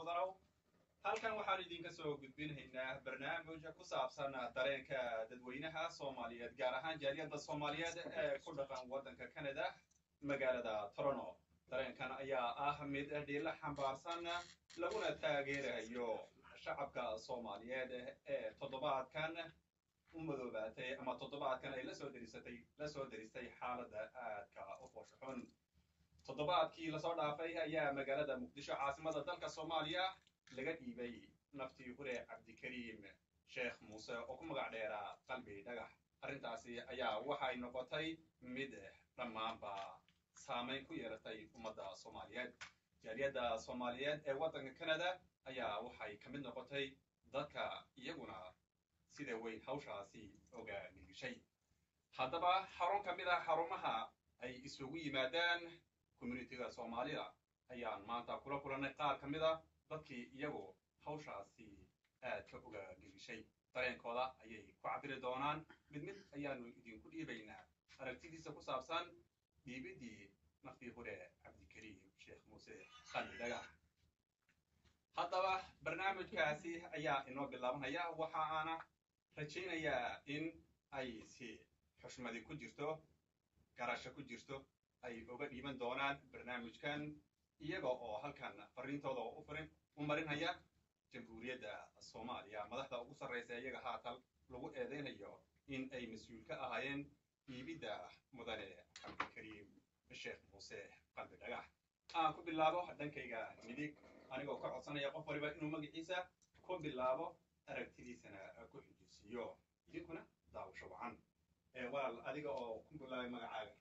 mudanow halkan waxaan idinka soo gudbinhaynaa barnaamij ku saabsan dareenka dadweynaha soomaaliyeed gaar ahaan jaaliyadda soomaaliyeed ee ku dhaqan waddanka canada magaalada toronto dareenkan ayaa ah mid dhiila xambaarsan laguna taageerayo shacabka soomaaliyeed ee toddobaadkan u madoobaatay ama toddobaadkan ay lasoo derisatay lasoo deristay xaaladda aadka u fooshaxun toddobaadkii lasoo dhaafay ayaa magaalada muqdisho caasimada dalka soomaaliya laga dhiibay naftii hure cabdikariim sheekh muuse oo ku magac dheeraa qalbi dhagax arrintaasi ayaa waxay noqotay mid dhammaanba saamayn ku yeelatay ummadda soomaaliyeed jaaliyadda soomaaliyeed ee waddanka canada ayaa waxay ka mid noqotay dadka iyaguna sida weyn hawshaasi oga nilgishay haddaba xarun ka mid ah xarumaha ay isugu yimaadaan communitiga soomaalida ayaan maanta kula kulannay qaar ka mid a dadkii iyagu hawshaasi aadka oga nilgishay dareenkooda ayay ku cabiri doonaan mid mid ayaanu idinku dhiibaynaa aragtidiisa ku saabsan dhiibiddii naftii hure cabdikariim sheekh muuse qalbi dhagax haddaba barnaamijkaasi ayaa inoo bilaabanaya waxa aana rajaynayaa in ay si xushmadi ku jirto garasho ku jirto ay uga dhiiban doonaan barnaamijkan iyaga oo halkan fariintooda u furin u marinhaya jamhuuriyadda soomaaliya madaxda ugu sarraysa iyaga haatan lagu eedaynayo in ay mas-uul ka ahaayeen dhiibidda mudane cabdikariim sheekh muuse qalbi dhagax aan ku bilaabo dhankayga midig anigoo ka codsanaya qof waliba inuu magaciisa ku bilaabo aragtidiisana ku xijisiiyo idinkuna daawasho wacan walaal adiga oo ku bilaabay magacaaga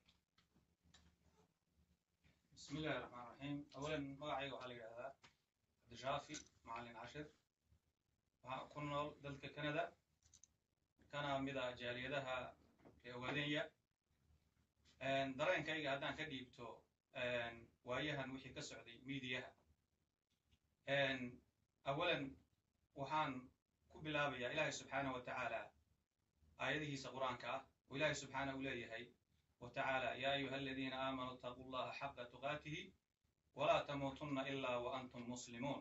بسم الله الرحمن الرحيم أولا مقعي waxaa la yidhaahdaa cabdishaafi macalin cashir waxaa ku nool dalka canada kana mid ah jaaliyadaha ee ogaadenya dareenkayga haddaan ka dhiibto waayahan wixii ka socday miidiyaha awalan waxaan ku bilaabayaa ilaahay subxaanah wa tacaala aayadihiisa qur-aanka ah oo ilaahay subxaanah u leeyahay وتعالى يا أيها الذين آمنوا اتقوا الله حق تقاته ولا تموتن إلا وأنتم مسلمون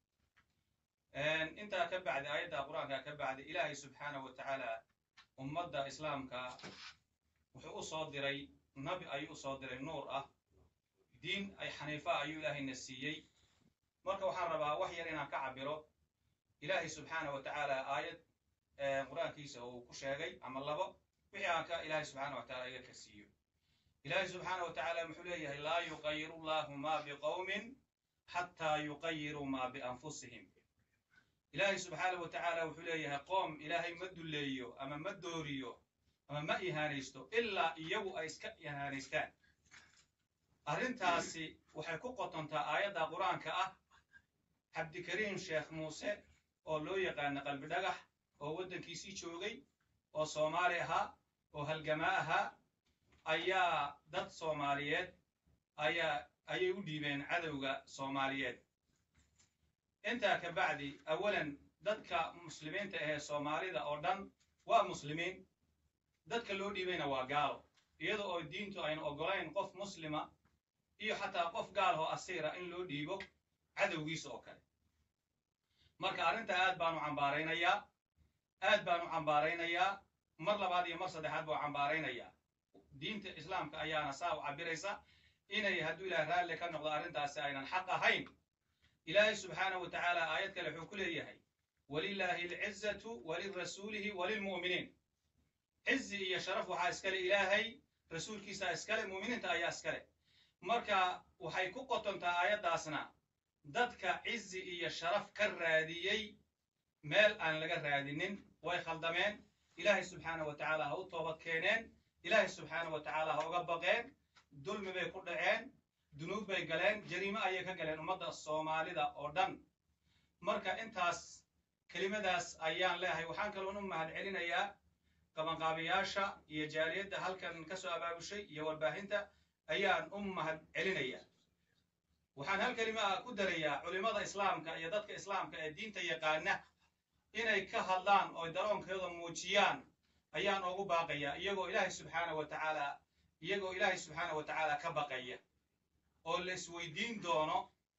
انت كبعد آيات القرآن كبعد إلهي سبحانه وتعالى أمد إسلامك وحو صادري نبي أي صادري نور أه دين أي حنيفة أي إلهي النسيي مركا وحربا وحيا لنا كعبرو إلهي سبحانه وتعالى آية قرآن كيسا وكشاغي عمل لبا wixii aan ka ilaahay subxaana wa tacala iga karsiiyo ilaahay subxaana wa tacaala muxuu leeyahay laa yuqayiru llahu ma biqowmin xataa yuqayiruu ma bianfusihim ilaahay subxaana wa tacaala wuxuu leeyahay qoom ilaahay ma dulleeyo ama ma dooriyo ama ma ihaanaysto ilaa iyagu ay iska ihaanaystaan arrintaasi waxay ku qotontaa aayadda qur-aanka ah cabdikariim sheekh muuse oo loo yaqaana qalbi dhagax oo waddankiisii joogay oo soomaali ahaa oo halgamaa ahaa ayaa dad soomaaliyeed ayaa ayay u dhiibeen cadowga soomaaliyeed intaa ka bacdi awalan dadka muslimiinta ahee soomaalida oo dhan waa muslimiin dadka loo dhiibayna waa gaalo iyada oo diintu aynu oggolayn qof muslima iyo xataa qof gaalahoo asiira in loo dhiibo cadowgiisa oo kale marka arrintaa aad baanu cambaaraynayaa aad baan u cambaaraynayaa mar labaad iyo mar saddexaad baa u cambaaraynayaa diinta islaamka ayaana saa u cabiraysa inay hadduu ilaah raalli ka noqdo arrintaasi aynan xaq ahayn ilaahay subxaanahu wa tacaala aayad kale wuxuu ku leeyahay walilaahi alcizatu walirasuulihi walilmu'miniin cizi iyo sharaf waxaa iskale ilaahay rasuulkiisaa iskale mu'miniinta ayaa iskale marka waxay ku qotontaa aayaddaasna dadka cizi iyo sharaf ka raadiyey meel aan laga raadinin way khaldameen ilaahay subxaana wa tacaala ha u toobad keeneen ilaahay subxaana wa tacaala ha uga baqeen dulmi bay ku dhaceen dunuub bay galeen jariimo ayay ka galeen ummadda soomaalida oo dhan marka intaas kelimadaas ayaan leeyahay waxaan kaloon u mahad celinayaa qabanqaabiyaasha iyo jaaliyadda halkan ka soo abaabushay iyo warbaahinta ayaan u mahad celinayaa waxaan hal kelima ah ku darayaa culimmada islaamka iyo dadka islaamka ee diinta yaqaana inay ka hadlaan oo daroonkooda muujiyaan ayaan ugu baaqayaa iyagoo ilaahay subxaana wa tacaala iyagoo ilaahay subxaana wa tacaala ka baqaya oo la isweydiin doono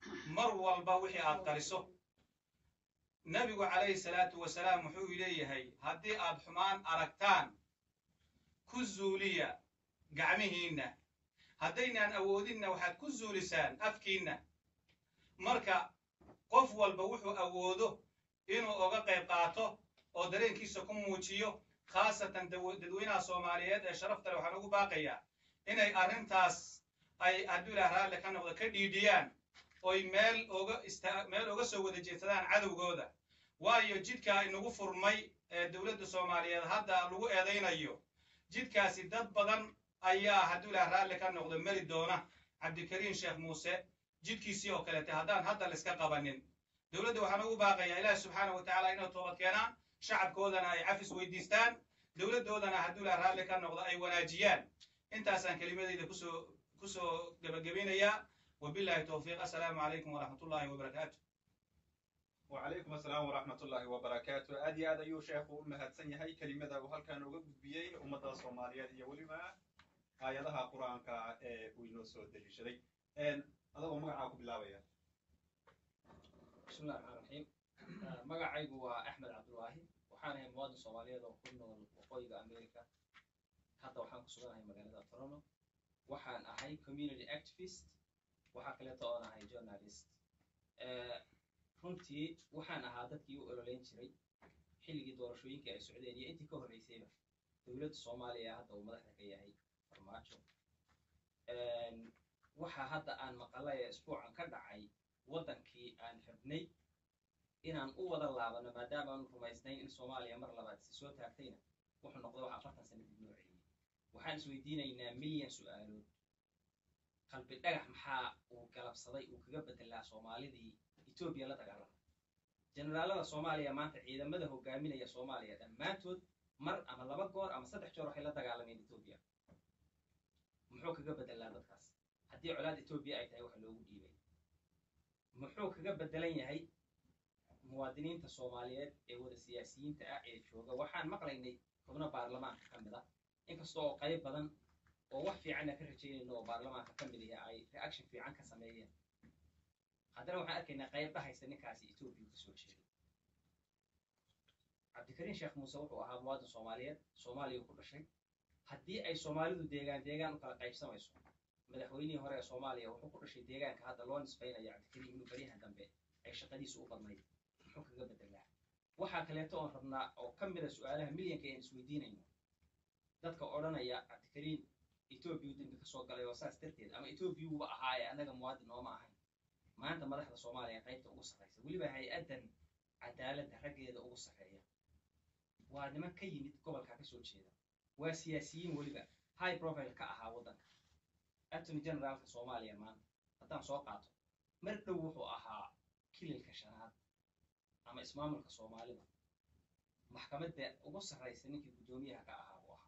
mar walba wixii aad qariso nebigu calayhi salaatu wasalaam wuxuu leeyahay haddii aad xumaan aragtaan ku zuuliya gacmihiinna haddaynaan awoodinna waxaad ku zuulisaan afkiinna marka qof walba wuxuu awoodo inuu oga qayb qaato oo dareenkiisa ku muujiyo khaasatan dadweynaha soomaaliyeed ee sharafta leh waxaan ugu baaqayaa inay arrintaas ay hadduu ilaah raalli ka noqdo ka dhiidhiyaan oy meel oga ista meel oga soo wada jeedsadaan cadowgooda waayo jidka inagu furmay ee dowladda soomaaliyeed hadda lagu eedaynayo jidkaasi dad badan ayaa hadduu ilaah raalli ka noqdo mari doona cabdikariin sheekh muuse jidkiisii oo kaleete haddaan hadda laiska qabanin dowladda waxaan ugu baaqayaa ilaahi subxaana wa tacaala inay toobad keenaan shacabkoodana ay cafis weydiistaan dowladdoodana hadduu ilaah raalli ka noqdo ay wanaajiyaan intaasaan kelimadayda kusoo kusoo gebagabinayaa wabillahi towfiiq assalaamu calaykum waraxmat ullahi wabarakaatu وعليكم السلام ورحمة الله وبركاته أدي هذا يو شيخ أمهات سنيهاي كلمة وهل كان وقت بيي أمة الصومالية هي ولما آياتها قرآن كا وينو سو دليشري إن هذا هو مقعاكم بالله يا بسم الله الرحمن الرحيم magacaygu waa axmed cabdulwaahi waxaan ahay muwaadin soomaaliyeed oo ku nool waqooyiga america hadda waxaan ku suganahay magaalada toronto waxaan ahay community activist waxaa kaleeto oon ahay journalist runtii waxaan ahaa dadkii u ololeyn jiray xilligii doorashooyinkii ay socdeen iyo intii ka horreysayba dowladda soomaaliya hadda uu madaxda ka yahay farmaajo waxa hadda aan maqalay ee isbuucan ka dhacay waddankii aan rabnay inaan u wada laabano maadaama aanu rumaysnayn in soomaaliya mar labaad si soo taagtayna wuxuu noqday wax afartan sano dib noo celiyey waxaan isweydiinaynaa milyan su'aalood qalbi dhagax maxaa uu galabsaday uu kaga bedelaa soomaalidii etoobiya la dagaalama generaalada soomaaliya maanta ciidamada hogaaminaya soomaaliya dhammaantood mar ama laba goor ama saddex joor waxay la dagaalameen etoobiya muxuu kaga bedelaa dadkaas haddii colaad etoobiya ay tahay waxa loogu dhiibay muxuu kaga bedelan yahay muwaadiniinta soomaaliyeed ee wada siyaasiyiinta ah ee jooga waxaan maqlaynay xubno baarlamaanka ka mid ah inkasta oo qayb badan oo wax fiicanna ka rajaynayno oo baarlamaanka ka mid ah ay reaction fiican ka sameeyeen haddana waxaan arkaynaa qayb dhahaysa ninkaasi etoobiya ka soo jeeday cabdikariin sheekh muuse wuxuu ahaa muwaadin soomaaliyeed soomaaliya ku dhashay haddii ay soomaalidu deegaan deegaan u kala qaybsamayso madaxweynihii hore ee soomaaliya wuxuu ku dhashay deegaanka hadda loo nisbaynaya cabdikariin inuu baryahan dambe ay shaqadiisu u badnayd muxuu kaga bedelaa waxaa kaleeto oon rabnaa oo ka mida su-aalaha milyanka aan isweydiinayno dadka odhanaya cabdikariin etoobiya dembi ka soo galay oo saas darteed ama etoobiyuuba ahaa ee annaga muwaadin nooma ahayn maanta madaxda soomaaliya qaybta ugu sarraysa weliba hay-addan cadaaladda raggeeda ugu sarreeya waa niman ka yimid gobolka ka soo jeeda waa siyaasiyiin weliba high profile ka ahaa waddanka attorney generaalka soomaaliya maanta haddaan soo qaato mar dhow wuxuu ahaa kililka shanaad ama ismaamulka soomaalida maxkamadda ugu sarraysa ninkii guddoomiyaha ka ahaa buu ahaa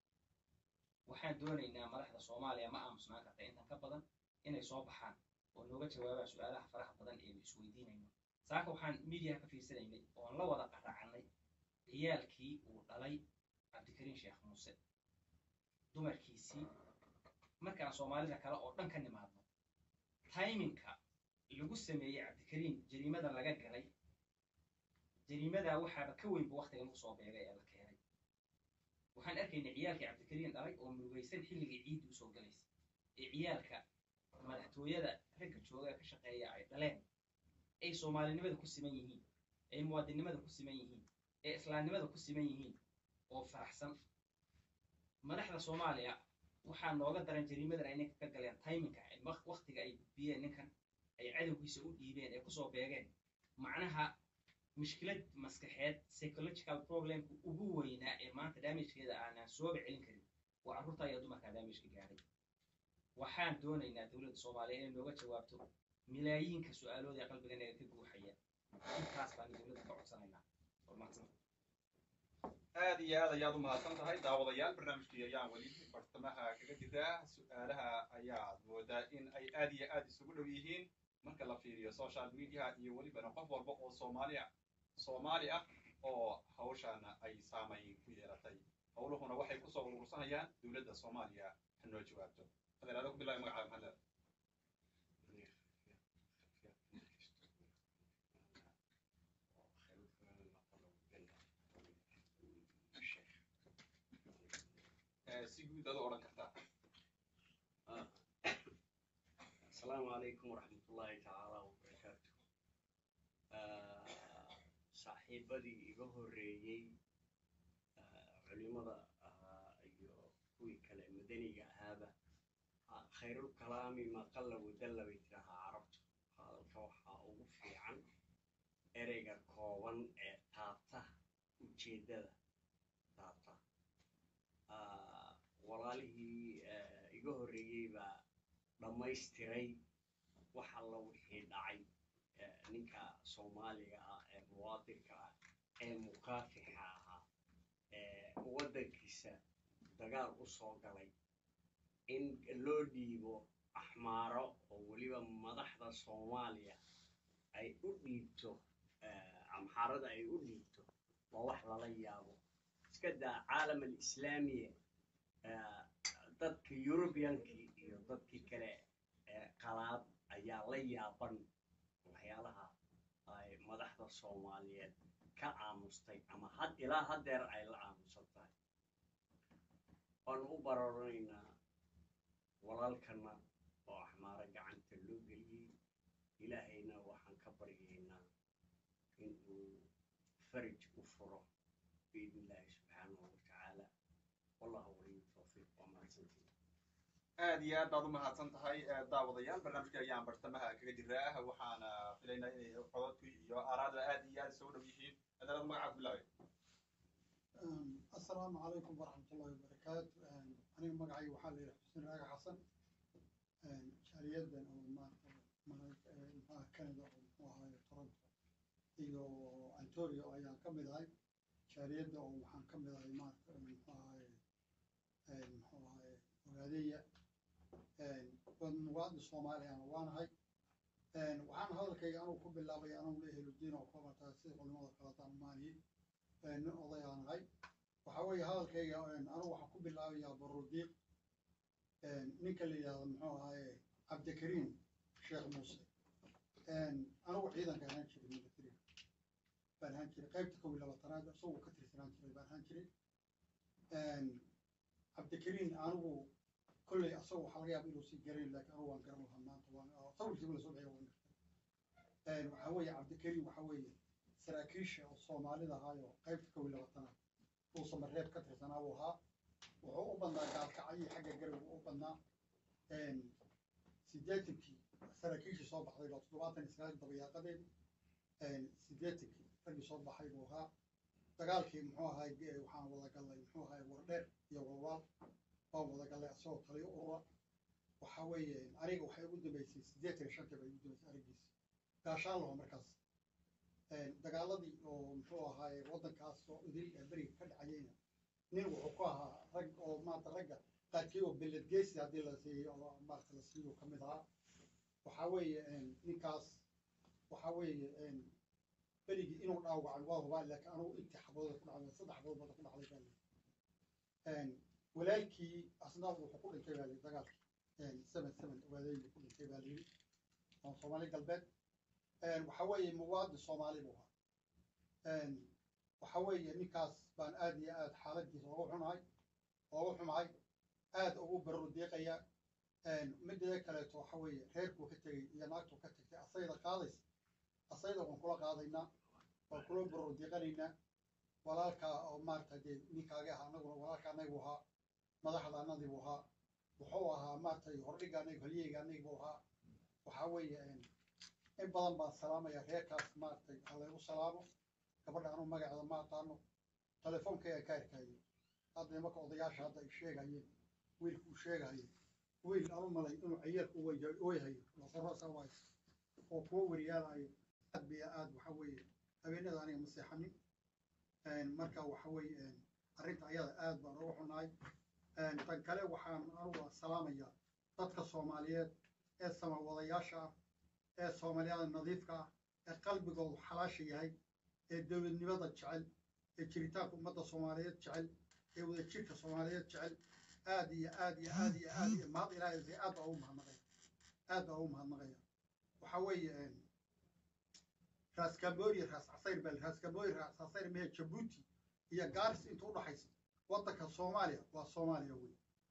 waxaan doonaynaa madaxda soomaaliya ma aamusnaan karta intan ka badan inay soo baxaan oo nooga jawaabaan su-aalaha faraha badan eenu isweydiinayno saaka waxaan miidiyaha ka fiirsanaynay oon la wada qaraacanay ciyaalkii uu dhalay cabdikariin sheekh muuse dumarkiisii markaan soomaalida kale oo dhan ka nimaadno tayminka lagu sameeyey cabdikariin jariimada laga galay jariimadaa waxaaba ka weynba waktiga lagu soo beegay ee la keenay waxaan arkaynay ciyaalkii cabdikariin dhalay oo murugaysan xilligii ciiddi usoo galaysa ee ciyaalka madaxtooyada ragga jooga ee ka shaqeeya ay dhaleen ay soomaalinimada ku siman yihiin ay muwaadinnimada ku siman yihiin ee islaamnimada ku siman yihiin oo faraxsan madaxda soomaaliya waxaa nooga daran jariimadan ay ninka ka galeen tayminka waktiga ay gudbiyeen ninkan ay cadowgiisa u dhiibeen ee kusoo beegeen macnaha mushkilad maskaxeed psychological problemka ugu weynaa ee maanta damagekeeda aanaan sooba celin karin waa carruurta ayaa dumarkaa damageka gaadhay waxaan doonaynaa dowladda soomaaliya inay nooga jawaabto milaayiinka su-aalood ee qalbiganaga ka guuxaya intaas baan dowladda ka codsanaynaa warmaadsan aad iyo aad ayaad u mahadsan tahay daawadayaal barnaamijkii ayaan weli bartamaha kaga jiraa su-aalaha ayaad moodaa in ay aad iyo aad isugu dhow yihiin marka la fiiriyo social mediaha iyo welibana qof walba oo soomaaliya soomaali ah oo hawshaana ay saamayn ku yeelatay howluhuna waxay kusoo urursanayaan dowladda soomaaliya ha noo jawaabto adeer adag ku bilaabay magacaada maxamed si guud aad u odhan kartaa asalaamu calaykum waraxmat ullaahi tacaala wabarakaatu saaxiibadii iga horreeyey culimada iyo kuwii kale madaniga ahaaba khayrulkalaami maqalla wadalla bay tirahaa carabtu hadalka waxaa ugu fiican ereyga kooban ee taabta ujeeddada taabta walaalihii iga horreeyey baa dhammaystiray wax alla wixii dhacay ninka soomaaliga ah ee muwaadinka ah ee mukaafixa ahaa ee waddankiisa dagaal u soo galay in loo dhiibo axmaaro oo weliba madaxda soomaaliya ay u dhiibto amxaarada ay u dhiibto waa wax lala yaabo iska daa caalam alislaamiya dadka yurubiyankii iyo dadkii kale ee qalaad ayaa la yaaban waxyaalaha ay madaxda soomaaliyeed ka aamustay ama had ilaa haddeer ay la aamusan tahay waanu u bararanaynaa walaalkana oo axmaaro gacanta loo geliyey ilaahayna waxaan ka baryaynaa in uu farij u furo biidn illaahi subxaanahu watacaala wallahu waliyu tawfiiq waa mahadsantiin aad iyo aad baad u mahadsan tahay daawadayaal barnaamijka ayaan bartamaha kaga jiraa waxaana filaynaa inay codadku iyo aaraada aad iyo aad soo dhow yihiin adalad magacaad bilaabay asalaamu calaykum waraxmatullahi wabarakaatu aniga magacay waxaa la yidhaha xuseen raaga xasan jaaliyadan oo maarata maxaa canada oo muxuu ahaye toronto iyo antonio ayaan ka mid ahay jaaliyadda oo waxaan ka mid ahay maarata muxuu ahaye muxuu ahaye ogaadeya muwaadin soomaaliyana waanahay waxaan hadalkayga anugu ku bilaabay anugu la eheludiin oo kabataa sida culimada kalataan maaniyey nin odayaanahay waxa weeye hadalkayga anugu waxaan ku bilaabayaa barudiiq ninka la yidhahdo muxuu ahaye cabdikariim sheekh muuse anugu ciidanka ahaan jiray militariga baan ahaan jiray qaybta kow iyo labaatanaad isagoo ka tirsanaan jiray baan ahaan jiray cabdikariim anigu kolley asagoo waxaa laga yaaba inuusan garayn laakiin anugu waan garan lahaa maanta waan sawirkiiba lasoo bixiya waan gartay waxaa weeye cabdikariim waxaa weeye saraakiisha oo soomaalida ahaayo qaybta kow iyo labaatanaad uu samareeb ka tirsanaa buu ahaa wuxuu u badnaa gaalkacayii xagga garowga u badnaa siddeetankii saraakiishii soo baxday baa toddobaatan iyo sagaal dabayaaqadeed siddeetankii raggii soo baxay buu ahaa dagaalkii muxuu ahay waxaan wada gallay muxuu ahay wardheer iyo walwaal waan wada gallay asagoo taliyo urura waxa weeye aniga waxay ugu dambeysay siddeetan iyo shantii bay ugu dambeysay araggiisa gaashaan laho markaas dagaaladii oo muxuu ahaay waddankaas oo idil ee beriga ka dhacayeyna nin wuxuu ku ahaa rag oo maanta ragga qaarkii oo beledgeesi haddii la siiyey oo maarata la siiyo ka mid ahaa waxaa weeye ninkaas waxaa weeye berigii inuu dhaawacay waa hubaa laakiin anugu intii xabadooda ku dhacday saddex xabadood bada ku dhacday baa lii walaalkii asna wuxuu ku dhintay baa lii dagaalkii seven seven waadeeyii ku dhintay baa lii oo soomaali galbeed waxa weeye muwaadin soomaali buu ahaa waxa weeye ninkaas baan aad iyo aad xaaladiisa ugu xunahay ugu xumahay aad ugu barro deeqaya mideeda kaleeto waxa weeye reerkuu ka tegey iyo naagtuu ka tagtay asayda qaadaysa asayda waan kula qaadaynaa waan kula barro deeqanaynaa walaalkaa oo maarata dee ninkaagi ahaa anaguna walaalka anagu ahaa madaxda anadigu ahaa wuxuu ahaa maaratay hordhiga anagu halyeyga anagu ahaa waxa weeye in badan baan salaamaya reerkaas maaragtay halaygu salaamo gabadha anuu magaceeda ma aqaano telefonkayga ka arkaayo hadda nimanka odayaasha hadda ay sheegayeen wiilka uu sheegahayo wiil anu malay inuu ciyaalku ooyahayo laqorosa waay oo kuwa weriyaalahayo aad biya aad waxa weeye habeenada aniga ma seexanin marka waxa weeye arrinta ayada aad baan uga xunahay tan kale waxaan anugu salaamayaa dadka soomaaliyeed ee samawadayaasha ah ee soomaaliyada nadiifka ah ee qalbigoodu xalaasha yahay ee dowladnimada jecel ee jiritaanka ummadda soomaaliyeed jecel ee wadajirka soomaaliyeed jecel aad iyo aad iyo aad iyo aad iyo mahad ilaahay aad baa ugu mahadnaqaya aad baa ugu mahadnaqaya waxa weeye raas camboria raas casayr bal raas camboria raas casayr mehe jabuuti iyo gaaris inta udhaxaysa waddanka soomaaliya waa soomaaliya wey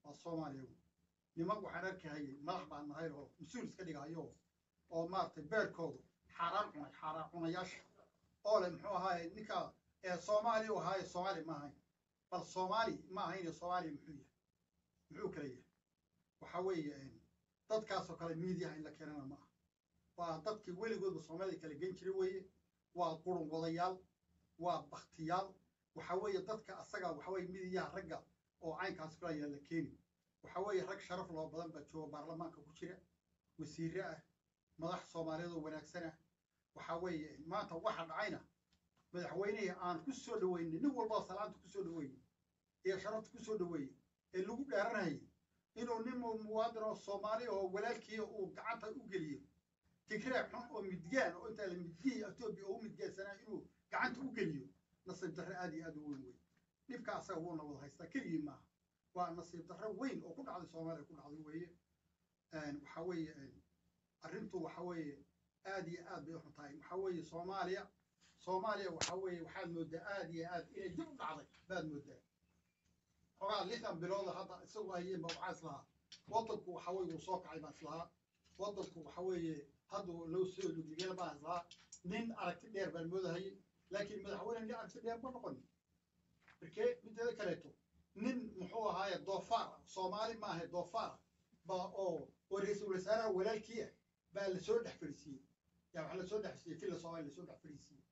waa soomaaliya wey niman waxaan arkahayay madax baan nahay oo mas-uul iska dhigahayo oo maaragtay beerkoodu xaaraan cunay xaaraan cunayaasha oo le muxuu ahaaye ninka ee soomaaliya u ahaaye soomaali ma ahayn bal soomaali ma ahayn soomaaliya muxuu yahay muxuu kala yahay waxa weeye dadkaasoo kale miidiyaha in la keenana ma aha waa dadkii weligoodba soomaalida kala gen jiray weeye waa qurun wadayaal waa baktiyaal waxa weeye dadka asaga waxa weye midiyaha ragga oo caynkaas kula yaala keeni waxa weeye rag sharaf loo badan baa jooga baarlamaanka ku jira wasiire ah madax soomaaliyeed oo wanaagsan ah waxa weeye maanta waxa dhacayna madaxweynihii aan ku soo dhaweynay nin walbaa salaanta ku soo dhaweeyey iyo sharafta ku soo dhaweeyey ee lagu dhaaranayay inuu nin muwaadin oo soomaali oo walaalkii uu gacanta u geliyo tigreeg xun oo midgaan oo intaa la midgihi etoobiya oo u midgaansanaa inuu gacanta u geliyo nasiib darre aad iyo aad u weyn wey dhibka asaga wuuna wada haystaa keligii maaha waa nasiib darre weyn oo ku dhacday soomaaliya ku dhacday weeye waxa weeye arrintu waxa weeye aad iyo aad bay u xun tahay waxa weeye soomaaliya soomaaliya waxa weeye waxaad moodaa aad iyo aad inay dib u dhacday baad moodaa xogaa lixdan bilooda hadda isagu hayeenba waxaa islahaa waddanku waxa weye wuu soo kacay baan islahaa waddanku waxa weeye hadduu loo soo ludigela baan islahaa nin aragti dheer baan moodahayay laakiin madaxweyne nin aragti dheer ma noqon markee mideeda kaleeto nin muxuu ahaaye doofaar soomaali ma ahe doofaar ba oo oo ra-iisul wasaaraha walaalkii ah baa lasoo dhex fadhiisiiyey yaa waxaa lasoo dhex siiyey filla soomaaliya lasoo dhex fadhiisiiyey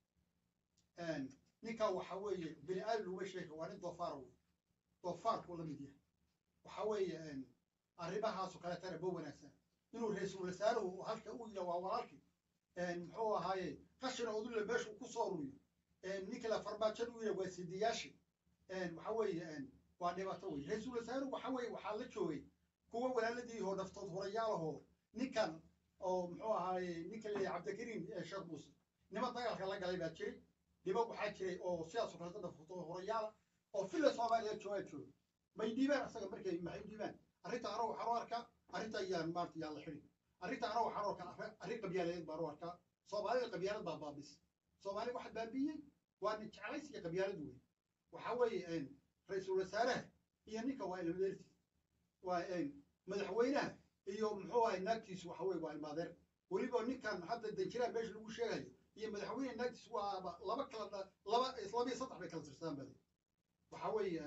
ninka waxa weeye bini aadam laguma sheega waa nin doofaar wey doofaarku la mid yahay waxa weeye arrimahaasoo kaleetana ba wanaagsan inuu ra-iisul wasaaruhu halka u yidha waa walaalkii muxuu ahaaye qashina odulle meeshu ku soo ururiyo ninkala farmaajan u yidha waa sidiyaashii waxa weeye waa dhibaato wey ra-iisul wasaaruhu waxa weeye waxaa la joogay kuwa walaaladii oo naftood hurayaalahoo ninkan oo muxuu ahaaye ninka leeyahay cabdikariim sheekh muuse niman dagaalka la galay baa jiray niman waxaa jiray oo sidaasoo kaleta naftood hurayaala oo filla soomaaliya joogaa jooga may dhiibaan asaga markay maxay dhiibaan arrinta anoo waxaan u arkaa arrinta yaan maarta yaan la xidhin arrinta anoo waxaan u arkaa arrin qabyaaladeed baan u arkaa soomaalida qabyaalad baa baabis soomaali waxa baabiyey waa nin jeclays iyo qabyaalad wey waxa weeye ra-iisul wasaaraha iyo ninka waa ilmadeertiis waa madaxweynaha iyo muxuu ahay naagtiisu waxa weye waa ilmaadeer weliba ninkan hadda danjiraha meesha lagu sheegayo iyo madaxweyne naagtiis waa laba kala laba laba iyo saddex bay kala tirsadaan bale waxa weeye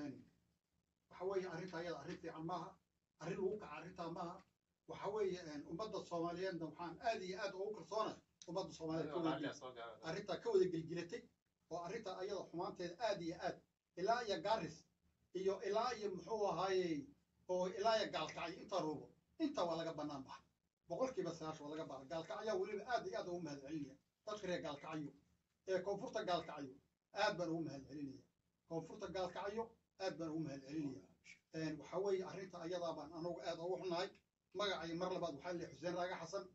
waxa weeye arrinta ayada arrin fiican maaha arrin lagu kaca arrintaa maaha waxa weeye ummadda soomaaliyeedna waxaan aad iyo aad ugu kalsoonay ummadda soomaaliyeed ka wada arrintaa ka wada gelgelatay oo arrinta ayada xumaanteeda aad iyo aad ilaa iyo gaaris iyo ilaa iyo muxuu ahaaye oo ilaa iyo gaalkacyo inta ruubo inta waa laga bannaan baxa boqolkiiba sagaashan waa laga baxa gaalkacyaa weliba aad iyo aad ugu mahad celinaya dadka reer gaalkacyo ee koonfurta gaalkacyo aad baan ugu mahad celinaya koonfurta gaalkacyo aad baan ugu mahad celinaya waxa weeye arrinta ayadaa baan anagu aad ugu xunahay magacay mar labaad waxaa leeyahay xuseen raaga xasan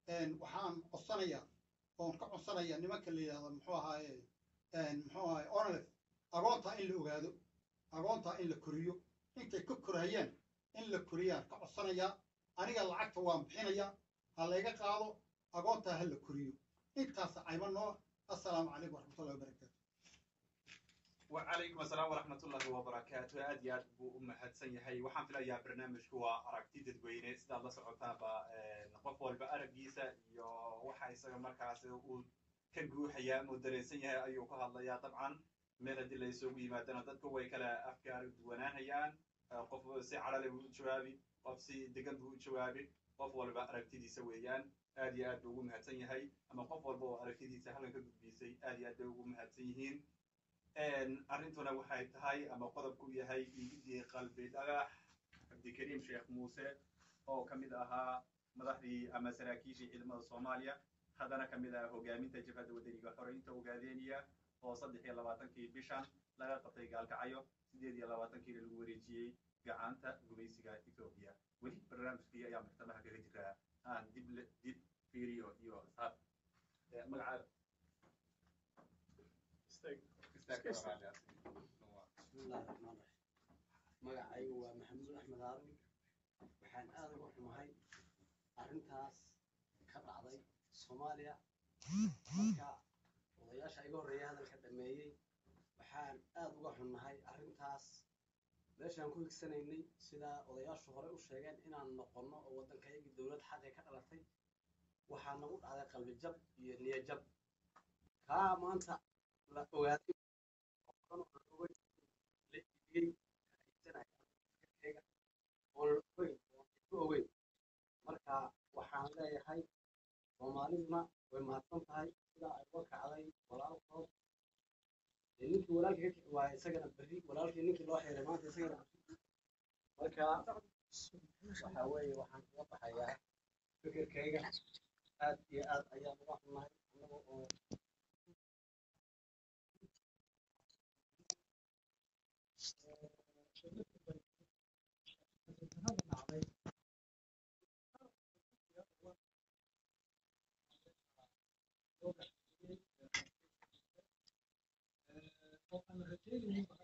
waxaan codsanayaa oon ka codsanaya nimanka la yidhahdo muxuu ahaaye muxuu ahaaye onlef agoontaa in la ogaado agoontaa in la koriyo intay ka korayaan in la koriyaan ka codsanayaa aniga lacagta waan bixinayaa ha layga qaado agoontaa ha la koriyo intaas cayma noo assalaamu calaykum waraxmatullahi wabarakaatu وعليكم السلام ورحمة الله وبركاته أد ياد بو أمهات سنيهي وحان في الأيام برنامج كوا أراكتي ددويني سيدا الله سعوتا با نقف والبا أرقيسا يو وحا يساق مركز كنقو حيا مدرين سنيهي أيو كها الله يا طبعا ميلا دي اللي يسوق يمادنا دادكو ويكلا أفكار دوانان هيان قف سي على بو جوابي قف سي دقن بو جوابي قف والبا أراكتي دي سويان aad iyo aad buu ugu mahadsan yahay ama qof walba oo aragtidiisa halkan ka gudbiisay aad iyo aad bay ugu mahadsan yihiin arrintuna waxay tahay ama qodobku yahay iigidii qalbi dhagax cabdikariim sheekh muuse oo ka mid ahaa madaxdii ama saraakiishii ciidamada soomaaliya haddana ka mid ah hogaaminta jabhadda wadaniga xoreynta ogaadeenaya oo saddex iyo labaatankii bishan laga qabtay gaalkacyo sideed iyo labaatankiina lagu wareejiyey gacanta gumaysiga etoobiya weli barnaamijkii ayaa maxkamaha kaga jiraa aan dib dib fiiriyo iyo asxaab magacaada bismillahi raxmaan raxiim magacaygu waa maxamuud axmed aadan waxaan aad uga xumahay arrintaas ka dhacday soomaaliya marka odayaasha iga horreeya hadalka dhameeyey waxaan aad uga xunnahay arrintaas meeshaan ku higsanaynay sidaa odayaashu hore u sheegeen inaan noqonno oo waddankayagii dowlad xaqi ka dhalatay waxaa nagu dhacday qalbi jab iyo niyo jab kaa maanta la ogaaday oo badan oo aan ogeyn la iibiyey haysanaya oon la ogeyn oon ku ogeyn marka waxaan leeyahay soomaaliduna way mahadsan tahay sidaa ay uga kacday walaalkood dee ninkii walaalkii ka kici waaya isagana berri walaalkii ninkii loo xiray maanta isagana berri marka waxa weeye waxaan uga baxayaa fikirkayga aad iyo aad ayaan uga xunahay annaga oo waxaan rajaynayay